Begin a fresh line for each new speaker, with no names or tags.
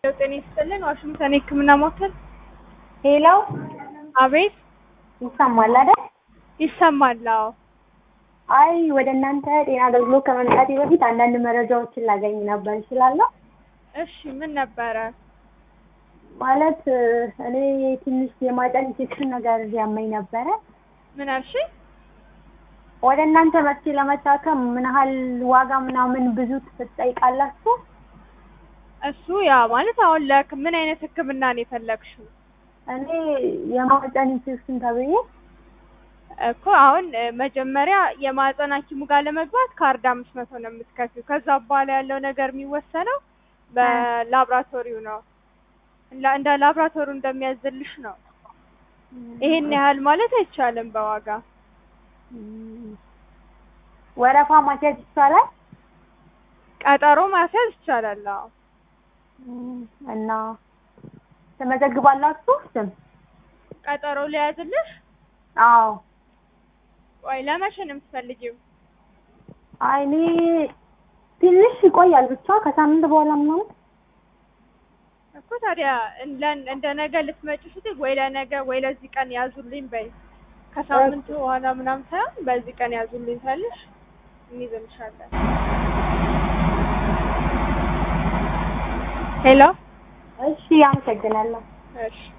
ጤና ይስጥልን ዋሽንግተን የህክምና ማዕከል
ሄሎ
አቤት
ይሰማል አይደል?
ይሰማል አዎ
አይ ወደ እናንተ ጤና አገልግሎት ከመምጣቴ በፊት አንዳንድ መረጃዎችን ላገኝ ነበር እችላለሁ?
እሺ ምን ነበረ
ማለት እኔ ትንሽ የማህፀን ኢንፌክሽን ነገር ያመኝ ነበረ።
ምን አልሽ
ወደ እናንተ መጥቼ ለመታከም ምን ያህል ዋጋ ምናምን ብዙ ትጠይቃላችሁ?
እሱ ያ ማለት አሁን ለክ ምን አይነት ህክምና ነው የፈለግሽው
እኔ የማህፀን ኢንፌክሽን ተብዬ
እኮ አሁን እ፣ መጀመሪያ የማህፀን ሐኪሙ ጋር ለመግባት ካርድ አምስት መቶ ነው የምትከፊው። ከዛ በኋላ ያለው ነገር የሚወሰነው በላብራቶሪው ነው። እንዳ- እንደ ላብራቶሪው እንደሚያዝልሽ ነው። ይሄን ያህል ማለት አይቻልም በዋጋ
እም፣ ወረፋ ማስያዝ ይቻላል?
ቀጠሮ ማስያዝ ይቻላል። አዎ
እም፣ እና ትመዘግባላችሁ ስም?
ቀጠሮ ሊያዝልሽ።
አዎ
ቆይ ለመቼ ነው የምትፈልጊው?
አይ እኔ ትንሽ ይቆያል ብቻ ከሳምንት በኋላ ምናምን
እኮ ታዲያ እንደ እንደ ነገ ልትመጪ ስትይ ወይ ለነገ ወይ ለዚህ ቀን ያዙልኝ በይ። ከሳምንት በኋላ ምናምን ሳይሆን በዚህ ቀን ያዙልኝ ታለሽ እንይዝልሻለን። ሄሎ
እሺ አመሰግናለሁ።
እሺ